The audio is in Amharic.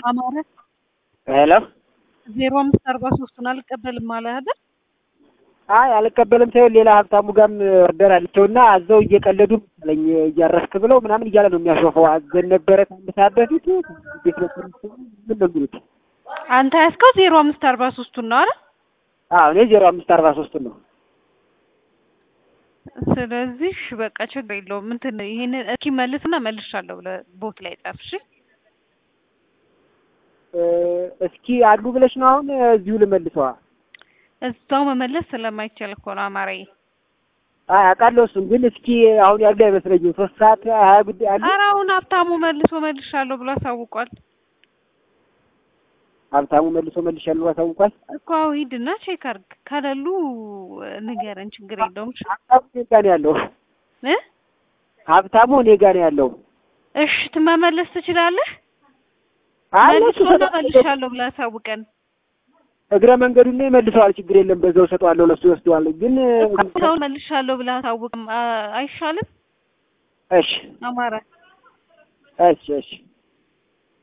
አማረ ሄሎ ዜሮ አምስት አርባ ሶስቱን አልቀበልም አለ አይደል? አይ አልቀበልም ሳይሆን ሌላ ሀብታሙ ጋርም ኦርደር አለቸውና አዘው እየቀለዱ መሰለኝ እያረፍክ ብለው ምናምን እያለ ነው የሚያሾፈው። አዘን ነበረ ከአንድ ሰዓት በፊት ቤት ነበር ምን ነው የሚሉት? አንተ ያዝከው ዜሮ አምስት አርባ ሶስቱን ነው አይደል? አዎ እኔ ዜሮ አምስት አርባ ሶስቱን ነው። ስለዚህ እሺ በቃ ችግር የለውም። እንትን ይሄንን እስኪ መልስና መልሻለሁ ብለህ ቦት ላይ ጻፍ። እሺ እ እስኪ አሉ ብለሽ ነው አሁን እዚሁ ልመልሰዋ? እዛው መመለስ ስለማይቻል እኮ ነው አማራዬ። አይ አውቃለሁ እሱን ግን እስኪ አሁን ያለ አይመስለኝም። ሶስት ሰዓት ሀያ ጉዳይ አለ። ኧረ አሁን ሀብታሙ መልሶ መልሻለሁ ብሎ አሳውቋል ሀብታሙ መልሶ መልሻለሁ አሳውቋል። እኮ አዎ ሂድና ቼክ አድርግ። ከሌሉ ንገረን፣ ችግር የለውም። እሺ ሀብታሙ እኔ ጋ ነው ያለው። እ ሀብታሙ እኔ ጋ ነው ያለው። እሺ ትመመለስ ትችላለህ። አይ እሱ መልሶና ሰጠዋለሁ። መልሻለሁ ብለህ አሳውቀን። እግረ መንገዱን ላይ መልሰዋል። ችግር የለም በዛው ሰጠዋለሁ። ለሱ ይወስደዋል። ግን ሰው መልሻለሁ ብለህ አሳውቅም አይሻልም? እሺ አማራ እሺ እሺ